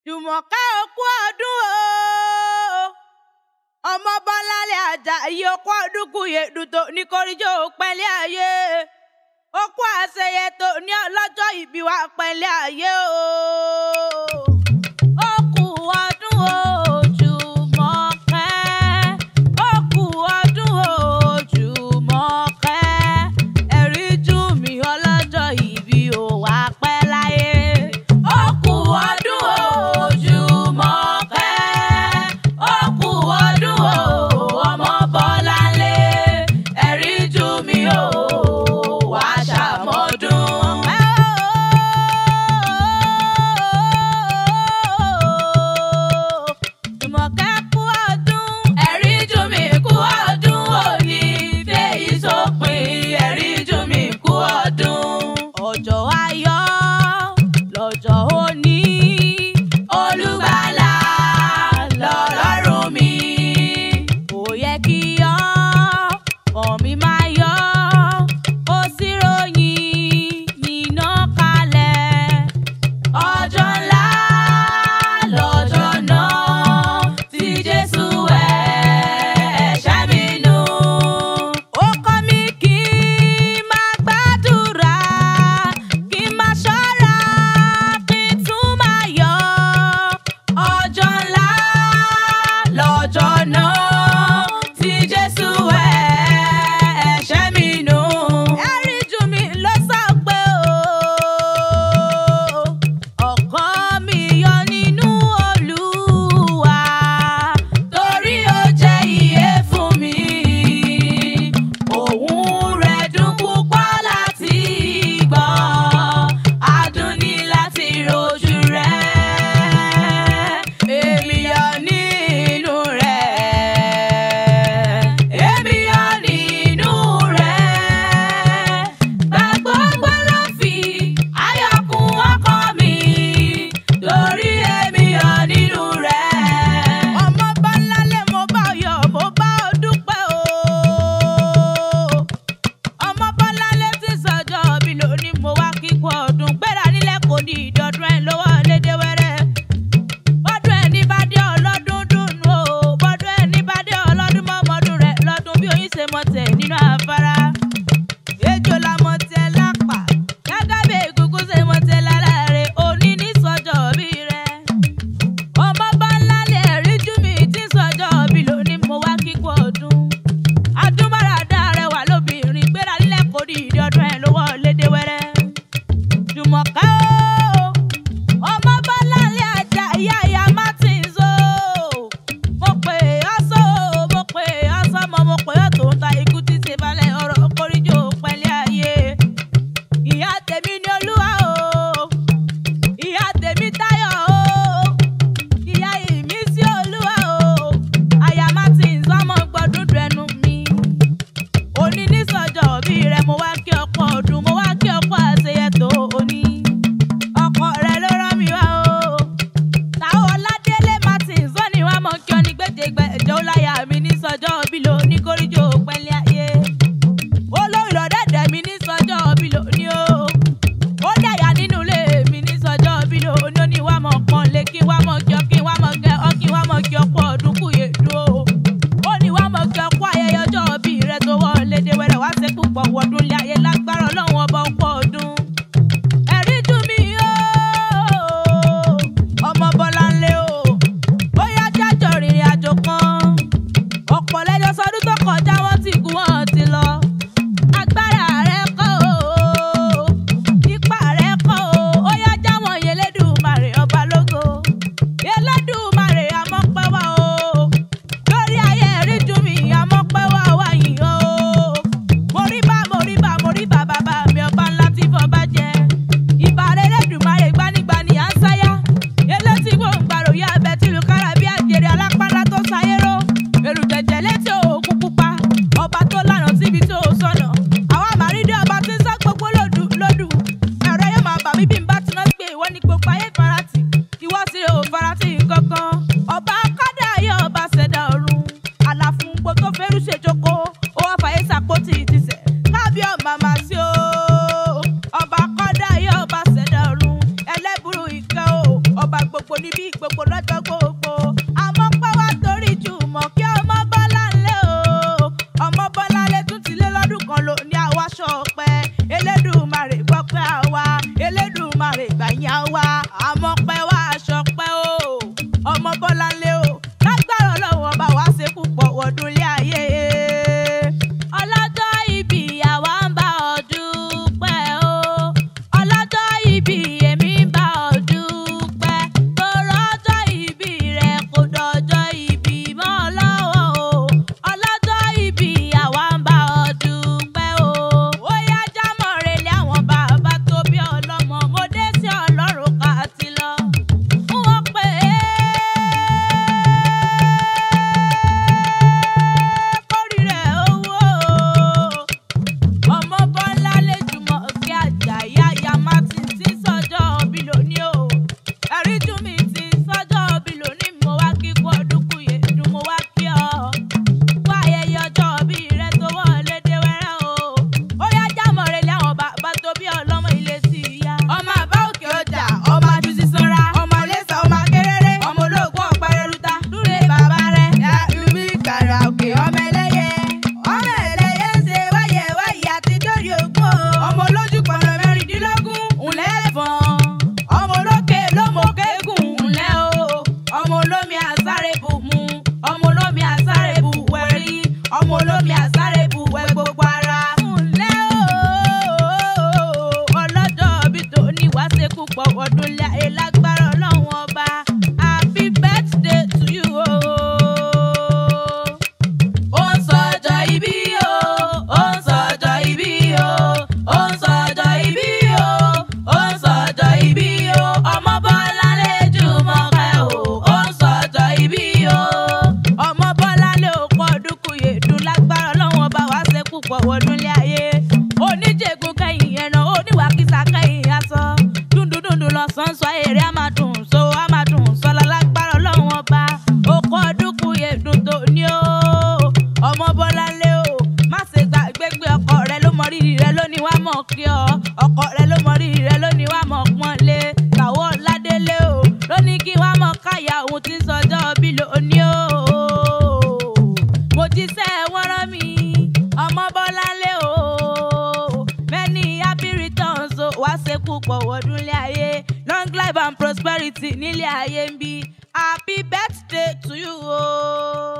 jùmọ̀kẹ́ òkú ọdún o ọmọ bọ́láńlé Àjàyí òkú ọdún kùyè dùtò ní koríjó pẹ́lẹ́ ayé òkú àṣeyẹ tó ní ọlọ́jọ́ ìbí wa pẹ́lẹ́ ayé o. Òkú ọdún o, Jùmọ̀kẹ́. Òkú ọdún o, Jùmọ̀kẹ́. Ẹ̀rí jù mí ọlọ́jọ́ ìbí o wá pẹ́ láyé. Òkú ọdún o, Jùmọ̀kẹ́. Òkú ọdún o, ọmọ Bọ́láńlé. Ẹ̀rí jù mí o, wá ṣàmọ́dún. Jùmọ̀kẹ́ kú ọdún. Ẹ̀rí jù mí kú ọdún òní. Fèyí sópin ẹ̀rí jù mí kú ọdún. Ọjọ́ ayọ̀ lọ́jọ́ òní. Olùgbàlà lọ́lọ́run mi. Kò yẹ kí yọ ọ̀ mi máa yọ. Ó sì ròyìn níná kalẹ̀. Ọjọ́ ńlá lọ́jọ́ náà tí Jésù ẹ̀ṣẹ̀ mi nù. Ó kọ́ mi kí n máa gbàdúrà, kí n máa ṣọ́ra, kí n tún máa yọ̀. Ọjọ́ ńlá lọ́jọ́ náà tí Jésù ẹ̀ṣẹ̀ mi nù. Ẹ̀rí jù mí ló sọ pé o ọkọ mi yọ nínú Olúwa torí ó jẹ́ ìyè fún mi òun rẹ̀ dùn púpọ̀ láti gbọ́ adùn ní láti rojú rẹ̀ èmi yọ nínú rẹ̀ èmi yọ nínú rẹ̀ gbàgbọ́ gbọ́dọ̀ fi ayọ̀ kún ọkọ mi torí èmi yọ nínú rẹ̀. ọmọ bá lálẹ́ mo bá yọ̀ mo bá ọ dúpẹ́ o. ọmọ bá lálẹ́ tí sọjọ́ bí lónìí mo wá kíkọ́ ọdún gbéra nílẹ̀ kò ní ìdọ́dún ẹ̀ lọ́wọ́ lédè wẹ́rẹ́ bọ́dún ẹni bá dé ọlọ́dún dùnú o bọ́dún ẹni bá dé ọlọ́dún mọ́mọ́dún rẹ̀ lọ́dún bí oyin ṣe mọ̀ tẹ̀ nínú afárá ejò la mọ̀ tẹ̀ lápá gẹ́gẹ́ bí egungun ṣe mọ̀ tẹ̀ lára rẹ̀ òní ní sọ́jọ́ bí rẹ̀ ọmọ bá ńlá lè rí jú mi tí sọ́jọ́ bí lónìí mo wá kíkọ́ ọdún adúmọ̀ràdá rẹwà lóbìnrin gbéra nílẹ̀ kò ní ìdí ọdún ẹ̀ lọ́wọ́ lédè wẹ́rẹ́ Jùmọ̀kẹ́ o ọmọ Bọ́láńlé Àjàyí àyà Martins o mo pè ọ́ sọ mo pè ọ́ sọmọ mo pè ọ́ tó ń ta ikú tí ṣe balẹ̀ ọ̀rọ̀ kórìjọ pẹ̀lẹ́ ayé ìyá tèmi ni olúwa o ìyá tèmi táyọ̀ o ìyá ìmísí olúwa o àyà Martins ọmọ gbọdún dẹnu mi òní ní sọjọ́ bí rẹ mo wá kí ọ̀pọ̀ ọdún mo wá kí ọ̀pọ̀ àṣeyẹ tó òní ọkọ rẹ ló rán mi wá o táwọn ọládélé Martins ó ní wàá mọ kí ọ ní gbèdégbè ẹjọ láyà mi ní sọjọ́ bí lo ní kórìjọ pẹ̀lẹ́ ayé olórí lọdẹdẹ mi ní sọjọ́ bí lo ní o ó dẹ̀yà nínú ilé mi ní sọjọ́ bí lo ní ó ní wàá mọ pọ́n lé kí wàá mọ kí ọ kí wàá mọ kẹ ọ kí wàá mọ kí ọ̀pọ̀ ọdún kù yé dúró ó ní wàá mọ kí ọ̀pọ̀ ayẹyẹ ọjọ́ bí rẹ tó wọ lédè wẹrẹ wá ṣe púpọ̀ wọdún lé ayé lágbára Ọlọ́run ọba ọ̀pọ̀ ọdún ẹ̀rí dùn mí o ọmọ Bọ́láńlé o ó yá jájọ rìnrìn àjò kan ọ̀pọ̀ lẹ́jọ́ sọdún tó kọjá wọ́n ti kú wọ́n ti lọ agbára rẹ kọ́ o ipá rẹ kọ́ o ó yá jáwọn Elédùmarè ọba lógo lọ́jọ́ gbogbo àmọ́ pẹ́ wá torí jùmọ̀ kí ọmọ bọ́lá ńlẹ̀ o ọmọ bọ́lá lè tún ti lé lọ́dún kan lò ní àwa ṣọpẹ́ elédùmarè gbọ́ pé àwa elédùmarè gbàyìn àwa àmọ́ pẹ́ wá ṣọpẹ́ o ọmọ bọ́lá ńlẹ̀ o lágbára ọlọ́run ọba wa ṣe púpọ̀ wọ̀dún lé ayé ọlọ́jọ́ ìbí àwa ń bá ọ dúpẹ́ o ọlọ́jọ́ ìbí èmi ń bá ọ dúpẹ́ tòrọ ọjọ́ ìbí rẹ kò dọjọ́ ìbí mọ́ ọ lọ́wọ́ o ọlọ́jọ́ ìbí àwa ń bá ọ dúpẹ́ o ó yá jámọ̀ relé àwọn bàbá tó bí ọlọ́mọ mo dé sí ọlọ́run ká ti lọ wọ́n pè é kórìíra owó ọmọ bọ́lá lẹ́jùmọ̀ kí àjàyí àyà martin ti sọ́jọ́ bí lónìí o ẹ̀rí tún mi ti sọ́jọ́ bí lónìí mo wá kí kú ọdún kù yé dùn mo wá kí ọ fún ayẹyẹ ọjọ́ bí rẹ tó wọlé dé wẹ́rẹ́ o ó yá jámọ̀ rẹ̀ lé àwọn bàbá tó bí ọlọ́mọ ilé sí i yá. ọmọ àbá òkè ọjà ọmọ àdùsí sanra ọmọ lẹ́sà ọmọ akérèrè ọmọ olóògùn ọ̀pẹ̀rẹ̀rúta lúre bàbá rẹ̀ yá ibi ìkàrà òkè ọmọ ẹlẹ́yẹ ọmọ ẹlẹ́yẹ ṣe wáyẹ wáyẹ àti dórí ogún o. ọmọ olójú pọnà mẹ́rìndínlógún ńlẹ́ fọ́n ọmọ olókè lómòkégùn ńlẹ́ o ọmọ olómi àsáré bù mu ọmọ olómi àsáré bù wẹ̀rí ọmọ olómi àsáré bù wẹ̀ gbogbo ara. ńlẹ́ o ọlọ́jọ́ bí tó ní wàá ṣe púpọ̀ ọdún lé ayé lágbára ọlọ́run ọba happy birthday to you o. ó ń sọjọ́ ìbí o ó ń sọjọ́ ìbí o ó ń sọjọ́ ìbí o ó ń sọjọ́ ìbí o ọmọ bọ́lá lè jùmọ̀ kẹ́ o ó ń sọjọ́ ìbí o ọmọ bọ́lá lè pọ̀ dúkù yèdùn lágbára ọlọ́run ọba wàá ṣe púpọ̀ wọdún lé ayé oníjègùn kẹ́yìn ẹ̀nà oníwàkísà kẹ́yìn aṣọ dúndúndúndún lọ́sàn-án sọ èrè á máa dùn so á máa dùn sọlá lágbára ọlọ́run ọba okò dúkù yèdùn tó ní o ọmọ bọ́lá lé o má ṣe gbàgbé pé ọkọ rẹ ló mọ rírì rẹ lónìí wá mọ̀ kí ọ ọkọ rẹ ló mọ rírì rẹ lónìí wá mọ̀ pọ́n lé kàwọ́ ládélé o lónìí kí wá mọ̀ káyà òun ti ń sọjọ́ bí lónìí o mo jíṣẹ́ wọ́n rán mi ọmọ bọ́lá lé o many happy returns o wá ṣe púpọ̀ wọ́dún lé ayé long life and prosperity nílé ayé ń bí happy birthday to you o.